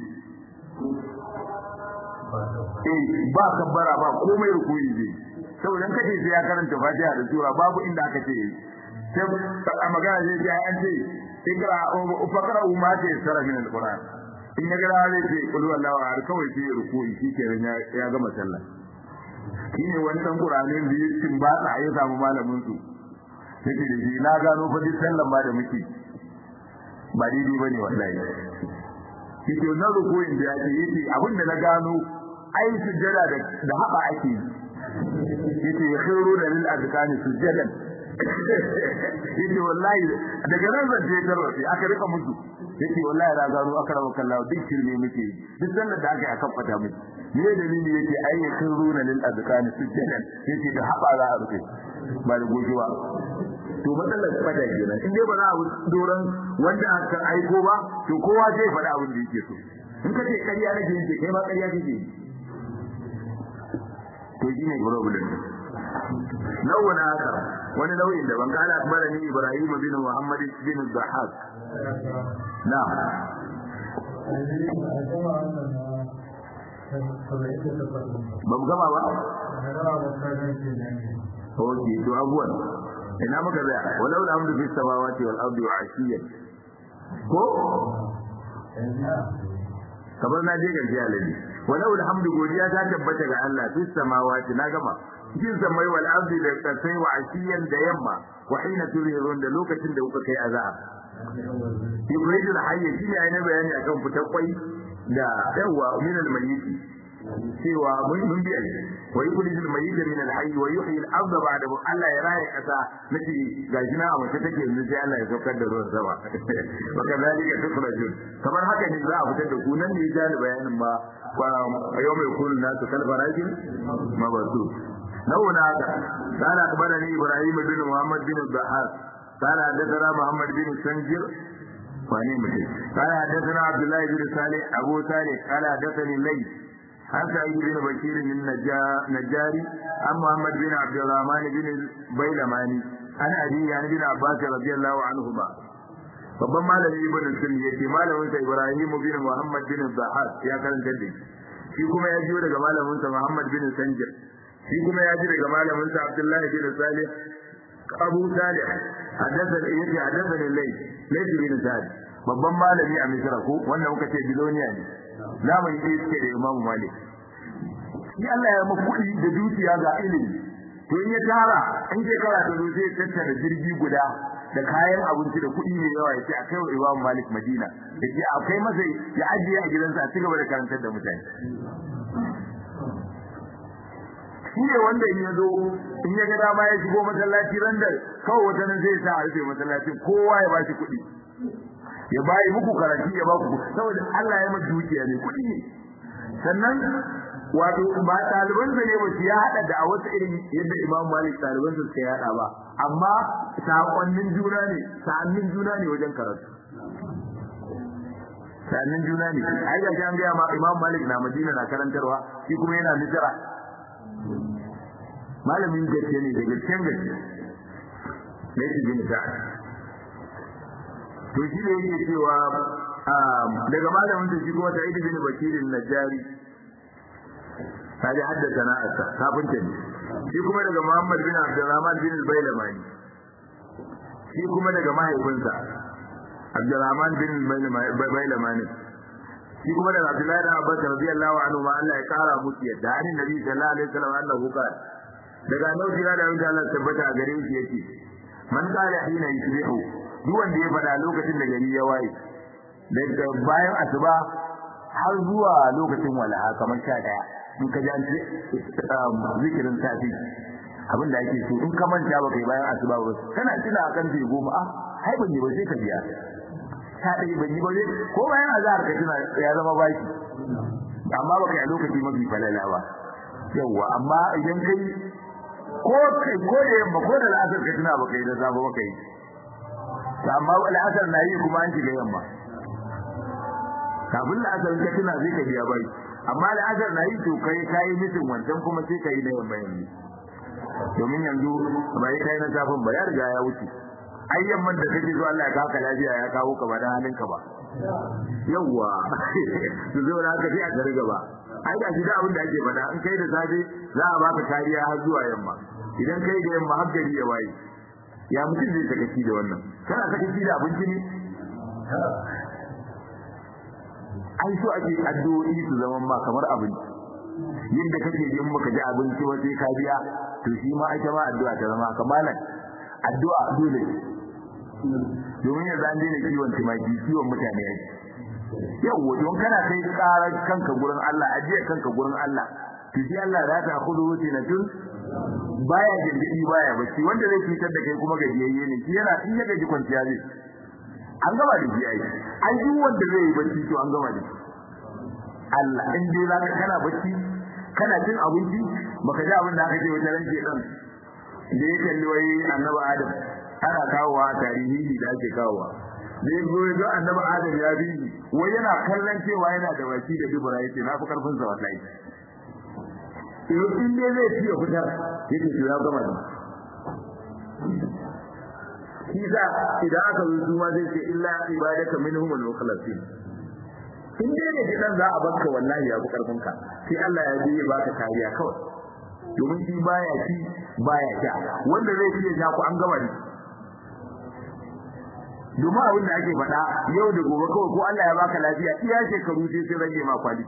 eh ba kabbara ba komai rukuyi ne saboda kace sai ya karanta fatiha da sura babu inda aka ce sai a magana zai ji an ce ikra fakra umma ce sara min alquran in ya gara zai ce kullu wallahu har kawai sai rukuyi shikenan ya gama sallah shine wani dan qur'ani da ya tin ba ta ya samu malamin su yake da shi na gano fa duk sallan ma da muke ba daidai bane wallahi yake wannan rukuyin da yake yake abin da na gano ai sujjada da da haba ake yake yakhiru da lil azkani sujjadan yake wallahi daga nan zan je tarwace aka rika musu yake wallahi na gano aka rawa kallahu duk shirme muke duk sallar da aka yi akan fata muke me dalili yake ai yakhiru da lil azkani sujjadan yake da haba za a rufe ba da goji ba to matsalar fada kenan in dai ba za a doron wanda aka aiko ba to kowa zai faɗa abin da yake so in ka ce ƙarya nake yake kai ma ƙarya kake to shi ne problem nau'in haka wani nau'in da ban kala akbara ni Ibrahim bin Muhammad bin Zahab na ba mu gama ba Oke, to abuwan ina muka tsaya walau da hamdu fi samawati wal ardi wa ashiyan ko kamar na je gaji alaji walau da hamdu godiya ta tabbata ga Allah fi samawati na gama cikin samai wal ardi da kasai wa ashiyan da yamma wa hina turihun da lokacin da kuka kai azab ibridul hayy shi ne ayi bayani akan fitar kwai da yawa min al mayyit cewa mun mun bi ai wa yukhrijul mayyit min al hayy wa yuhyi al ardha ba'da Allah ya raya kasa nace gashi na a mace take yanzu sai Allah ya saukar da ruwan sama wa kadhalika tukhrajun kamar haka ne za a fitar da ku nan ne ya ni bayanin ba yau mai kullu nasu kalfarajin mabasu نونا هذا قال أخبرني إبراهيم بن محمد بن الضحاك قال حدثنا محمد بن سنجر واني مجد قال حدثنا عبد الله بن صالح أبو صالح قال حدثني الليث عن سعيد بن بشير النجاري عن محمد بن عبد الرحمن بن البيلماني عن أبي عن ابن عباس رضي الله عنهما babban malami ibn sunni yace malamin sa Ibrahim bin Muhammad bin Zahar ya karanta da shi kuma ya jiyo daga malamin sa Muhammad bin Sanjir shi kuma ya ji daga malamin sa Abdullahi bin Salih Abu Salih haddathan yace haddathan Layth Layth bin Sa'd babban malami a Misra ko wanda muka ce biloniya ne zamani ne yake da Imam Malik shi Allah ya maka kuɗi da dukiya ga ilimi to in ya tara in shekara ta zo sai tattara jirgi guda da kayan abinci da kuɗi mai yawa yace akai wa Imam Malik Madina yace akai masa ya ajiye a gidansa a cigaba da karantar da mutane shi ne wanda in ya zo in ya ga dama ya shigo masallaci ran da kawai wata nan zai sa a rufe masallacin kowa ya bashi kuɗi ya bayi muku karatu ya ba ku saboda Allah ya masa dukiya ne kuɗi ne sannan wato ba ɗaliban sa ne ba su ya haɗa da a wasu irin yadda Imam Malik ɗaliban suka yaɗa ba amma sakonnin juna ne sa'annin juna ne wajen karatu sa'annin juna ne ai ga an ga ma Imam Malik na Madina na karantarwa shi kuma yana Misra malamin gaske ne daga cikin gaske ne shi bin sa'ad to shi ne yake cewa daga malamin da shi kuma Sa'id bin Bakir najari kaji haddasa na'asa kafinta ne shi kuma daga Muhammad bin Abdurrahman bin Bailamani shi kuma daga mahaifinsa Abdurrahman bin Bailamani shi kuma daga Abdullahi bin Abbas radiyallahu anhu ma Allah ya kara musu yadda an Nabi sallallahu alaihi wasallam annahu qala daga annabi da da Allah tabbata a gare shi yake man qala hina yusbihu duk wanda ya fada lokacin da gari ya waye daga bayan asuba har zuwa lokacin walaha kamar sha daya in ka ji an ce zikirin safi abin da ake so in ka manta ba kai bayan asuba ba kana tuna a kan goma a hai ban yi ba sai ka biya ta dai ban yi ba sai ko bayan azhar ka tuna ya zama baki amma ba kai a lokaci mafi falala ba yawa amma idan kai ko kai ko da yamma ko da al'asar ka tuna ba kai da safe ba kai amma al'asar na yi kuma an shiga yamma kafin la'asar ka tuna sai ka biya bai amma la'asar na yi to kai kai mutum wancan kuma sai kai na yamma yanzu domin yanzu bai kai na safin ba ya riga ya wuce ai yamman da kake so Allah ya kaka lafiya ya kawo ka ba da halin ka ba yawwa to zai wani haka sai a gari gaba ai da shi da abin da ake faɗa in kai da safe za a baka kariya har zuwa yamma idan kai da yamma har gari ya waye ya mutum zai sakaci da wannan kana sakaci da abinci ne ai so ake addu'o'i su zama ma kamar abinci yadda kake yin maka ji abinci wa sai ka biya to shi ma ake ma addu'a ta zama kamalan addu'a dole domin yanzu an daina kiwon tumaki kiwon mutane yake yawwa don kana kai karar kanka gurin Allah ajiye kanka gurin Allah to shi Allah za ta khudu tun baya gindidi baya bacci wanda zai fitar da kai kuma gajiyayye ne shi yana in ya gaji kwanciya zai an gama da shi ai ai duk wanda zai yi bacci to an gama da shi Allah in dai za ka kana bacci kana cin abinci baka ji abin da aka ce wata ranke dan da ya kalli wai annabi Adam ana kawowa tarihi da ake kawowa da ya zo ga annabi Adam ya bi wai yana kallon cewa yana da baki da dubura yace na fi karfin sa wallahi to in dai zai ci ya fitar yake to ya gama da kisa idan aka zo su ma zai ce illa ibadaka minhum al-mukhlasin in dai ne kidan za a baka wallahi ya fi karfin ka sai Allah ya biye baka kariya kawai domin shi baya ci baya sha wanda zai iya sha ku an gama ne domin abin da ake faɗa yau da gobe kawai ko Allah ya baka lafiya iya shekaru sai sai rage ma kwali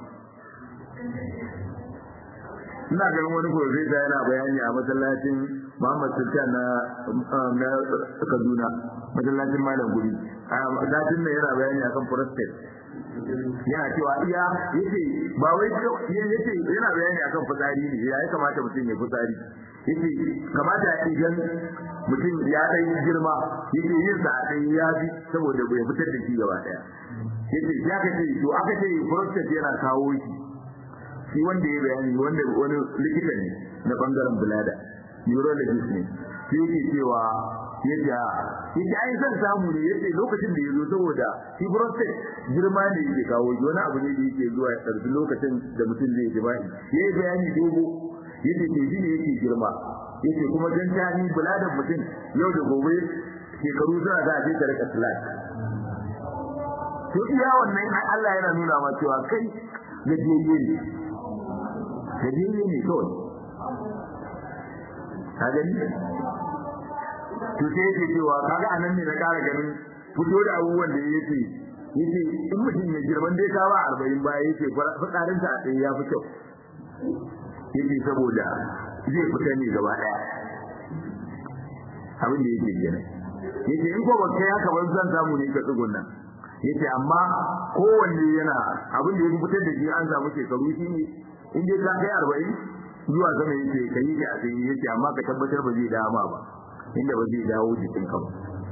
ina ganin wani profesa yana bayani a masallacin Muhammad Sultan na na Kaduna masallacin Malam Guri a datin nan yana bayani akan prostate yana cewa iya yace ba wai yace yana bayani akan fitsari ne ya kamata mutum ya fitsari yace kamata idan mutum ya dai girma yace yin sa dai ya bi saboda bai fitar da shi gaba daya yace ya kace to aka ce prostate yana kawo shi shi wanda ya bayani wanda wani likita ne na bangaren bulada neurologist ne shi yake cewa yace yace ai san samu ne yace lokacin da yazo saboda shi prostate girma ne yake kawo shi wani abu ne da yake zuwa ya tsarki lokacin da mutum zai jima'i yayi bayani dogo yace ke shi ne yake girma yace kuma dan tani buladan mutum yau da gobe shekaru suna za a je ta rika slack to iya wannan Allah yana nuna ma cewa kai gajiyayye ne gajiyayye ne kawai ka gani to sai yake cewa kaga anan ne na kara ganin fito da abubuwan da yake yace in mutum ya girman dai ka ba 40 baya yace fitsarin sa a tsaye ya fi kyau yace saboda zai fita ne gaba daya abin da yake kenan yace in ko ba kai haka ban zan samu ne ka tsugunna yace amma kowanne yana abin da ya fitar da shi an samu shekaru shine in dai ka kai 40 zuwa sama yake kai ka a tsaye yace amma ka tabbatar ba zai dama ba inda ba zai dawo jikin ka ba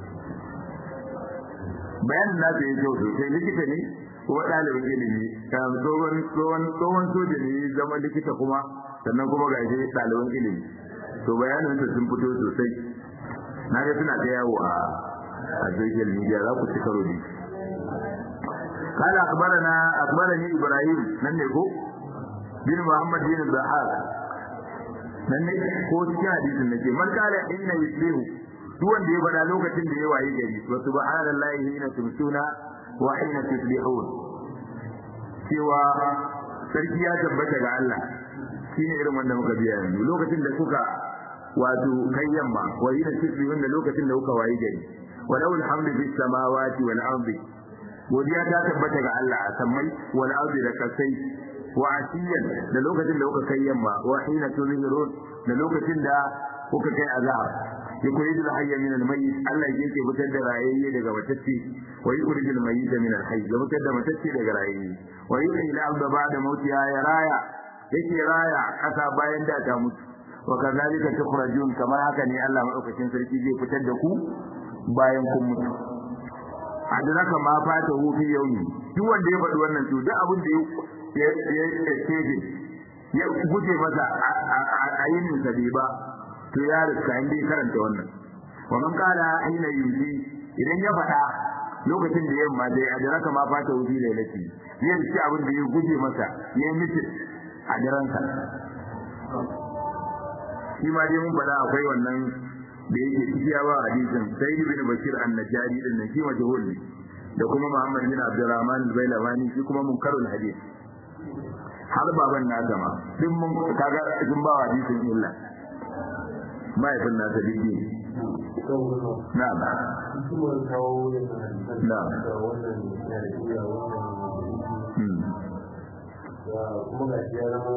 bayanin na da yake sosai likita ne kuma ɗalibin ilimi tsohon tsohon tsohon soja ne zama likita kuma sannan kuma ga shi ɗaliban ilimi to bayanin su sun fito sosai na ga suna ta yawo a a social media za ku ci karo ne قال أخبرنا أخبرني إبراهيم من يكو بن محمد بن الضحاك nan ne ko cikin hadisin nake man kala inna yusbihu duk wanda ya faɗa lokacin da ya waye gari wa subhanallahi hina tumsuna wa hina tusbihun cewa sarki ya tabbata ga Allah shine irin wanda muka biya yanzu lokacin da kuka wato kai yamma wa hina tusbihun da lokacin da kuka waye gari wa lawul hamdu fis samawati wal ardi godiya ta tabbata ga Allah a sammai wal ardi da kasai wa asiyan da lokacin da kuka kai yamma wa hina tuzhirun da lokacin da kuka kai azhar yukhrijul hayya min al-mayyit Allah yake fitar da rayayye daga matacce wa yukhrijul mayyita min al-hayy ya fitar da matacce daga rayayye wa yuhyi al-ardha ba'da mautiha ya raya yake raya kasa bayan da ta mutu wa kazalika tukhrajun kamar haka ne Allah madaukakin sarki zai fitar da ku bayan kun mutu adraka ma fata hu fi yawmi duk wanda ya faɗi wannan to duk abin da ya ya ya ya guje masa a yinin sa bai ba to ya riska inda ya karanta wannan wa man qala aina yuzi idan ya faɗa lokacin da yamma dai adraka ma fata hu fi lailati ya riski abin da ya guje masa ya yi mitin a daransa shi ma dai mun faɗa akwai wannan da yake cikiya ba hadisin sai ibn bashir an-najari din nan shi majhul ne da kuma muhammad bin abdurrahman al-bailawani shi kuma munkarul hadith har baban na gama din mun kaga sun ba hadisin illa mahaifin nasa biddi na ba na kuma ga shi ya zama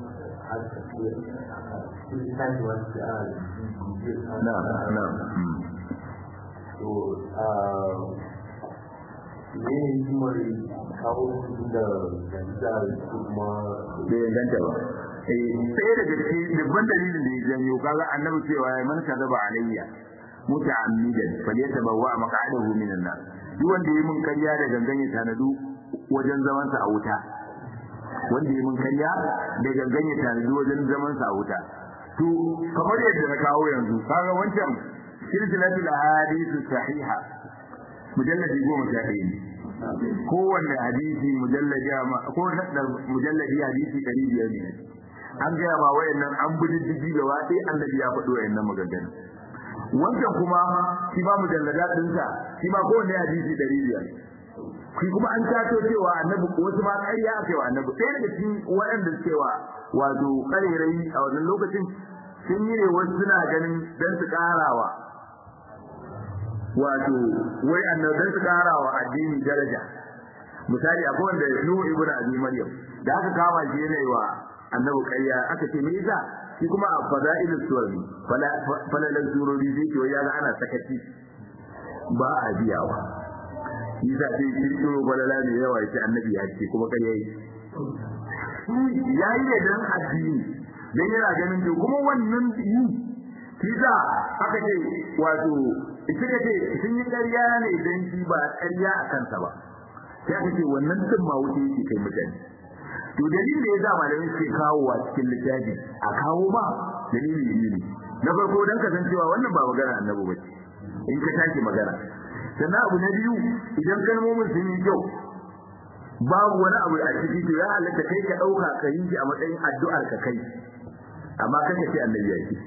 na na to ne hikimar kawo su da da kuma bai inganta ba sai daga cikin dubban dalilin da ya janyo kaga annabi cewa ya man kadaba alayya muta'ammidan falyatabawwa maq'adahu minan nar duk wanda yayi mun karya da gangan ya tanadu wajen zaman sa a wuta wanda yayi mun karya da gangan ya tanadu wajen zaman sa a wuta to kamar yadda na kawo yanzu kaga wancan silsilatul ahadithu sahiha mujalladi goma sha ɗaya ne kowanne hadisi mujalladi ko mujalladi hadisi ɗari biyar ne an gaya ma wayannan an bi diddigi gaba ɗaya annabi ya faɗi wayannan maganganu wancan kuma shi ba mujallada ɗinsa shi ma kowanne hadisi ɗari biyar shi kuma an tato cewa annabi wasu ma ƙarya aka yi wa annabi ɗaya daga cikin waɗanda suke wa wato ƙarerai a wannan lokacin sun yi ne wasu suna ganin don su ƙarawa wato wai annabi don su ƙarawa addini daraja misali akwai wanda Nuhu ibn Abi Maryam da aka kama shi yana yi wa annabi ƙarya aka ce me yasa shi kuma a fada'ilus suwari falalan surori zai ce ya ga ana sakaci ba a biyawa yasa sai kirkiro falala ne yawa ya ce annabi ya ce kuma ƙarya yi ya yi ne don addini don yana ganin to kuma wannan yi kisa aka ce wato suka ce sun yi ƙarya ne don shi ba ƙarya a kansa ba sai aka ce wannan din ma wuce yake kai mutane to dalilin da ya sa malamai suke kawowa cikin littafi a kawo ba dalili ne na farko dan kasancewa wannan ba magana annabi bace in ka tashi magana sannan abu na biyu idan kalmomin sun yi kyau babu wani abu a ciki to ya halatta kai ka dauka ka yi shi a matsayin addu'ar ka kai amma kaka ce annabi ya ce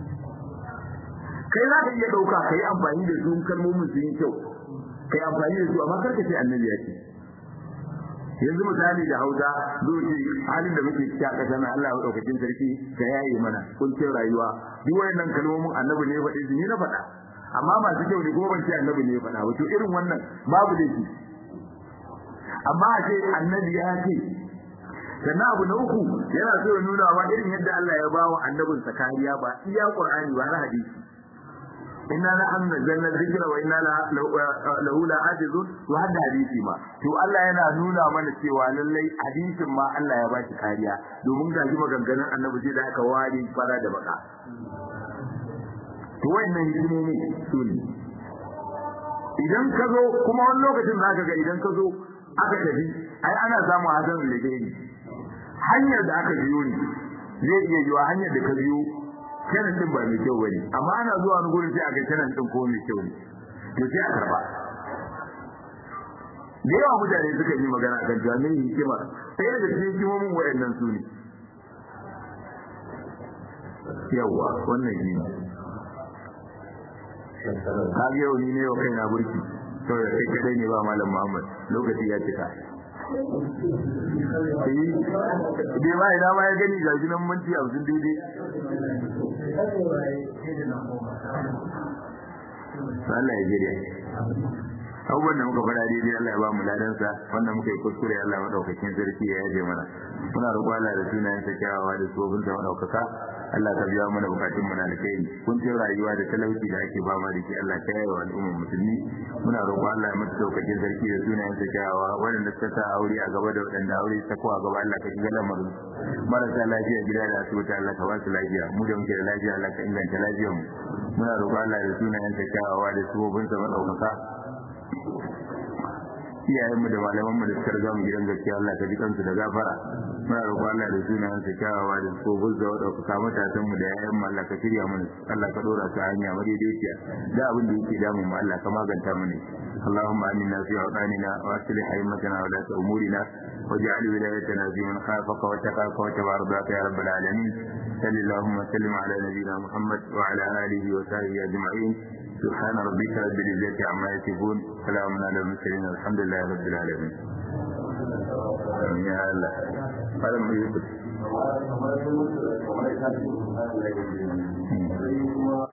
kai za ka iya dauka kai amfani da su kalmomin sun yi kyau kai amfani da su amma karka ce annabi ya ce yanzu misali da hausa zoci halin da muke cikin ƙasa na Allah ya daukakin sarki ka yaye mana kuncin rayuwa duk wayannan kalmomin annabi ne faɗi ni na faɗa amma masu kyau ne kuma ban ce annabi ne faɗa ba to irin wannan babu da shi amma a ce annabi ya ce sannan abu na uku yana so ya nuna wa irin yadda Allah ya ba wa annabinsa kariya ba iya Qur'ani ba na hadisi inna la an nazzalna dhikra wa inna lahu la hafizun wa hadda hadisi ma to Allah yana nuna mana cewa lallai hadisin ma Allah ya ba shi kariya domin ga maganganun annabi sai da aka ware fara da baka to wannan hikimomi su ne idan ka zo kuma wani lokacin za ka ga idan ka zo aka tafi ai ana samun hasan ligeri hanyar da aka biyo ne zai iya yiwa hanyar da ka biyo kenan din ba mai kyau bane amma ana zuwa wani gurin sai a ga kenan din ko mai kyau ne to sai a karba da yawa mutane suka yi magana kan jami'in hikima sai daga cikin hikimomin wayannan su ne yawa wannan shi ne ka ga yau ni ne wa kaina burki to da kai kadai ne ba malam Muhammad lokaci ya cika bai ma ina ma ya gani ga gidan minti hamsin daidai Allah ya jire abubuwan da muka fara daidai Allah ya ba mu ladansa wanda muka yi kuskure Allah madaukakin sarki ya yaje mana muna roƙo Allah da sunayen sa kyawawa da tsofin sa madaukaka Allah ka biya mana bukatun mu na alkhairi kuncin rayuwa da talauci da ake ba ma da shi Allah ka yawa al'ummar musulmi muna roƙo Allah ya mata daukakin sarki da sunayen sa kyawawa waɗanda suka sa aure a gaba da waɗanda aure ta ko a gaba Allah ka shiga lamarin marasa lafiya gida da asibiti Allah ka ba su lafiya mu da muke da lafiya Allah ka inganta lafiyar mu muna roƙo Allah da sunayen sa kyawawa da subobin sa madaukaka iyayenmu da malamanmu da suka riga mu gidan gaskiya Allah ka ji kansu da gafara muna roƙo Allah da sunayen sa kyawawa da subobin sa madaukaka matasan mu da yayan mu Allah ka shirya mana Allah ka dora su hanya madaidaiciya da abin da yake damu mu Allah ka maganta mana اللهم آمنا في أوطاننا وأصلح أئمتنا ولاة أمورنا واجعل ولايتنا في من خافك واتقاك واتبع رضاك يا رب العالمين صل اللهم وسلم على نبينا محمد وعلى آله وصحبه أجمعين سبحان ربك رب العزة عما يصفون سلام على المرسلين الحمد لله رب العالمين يا الله فلم يكن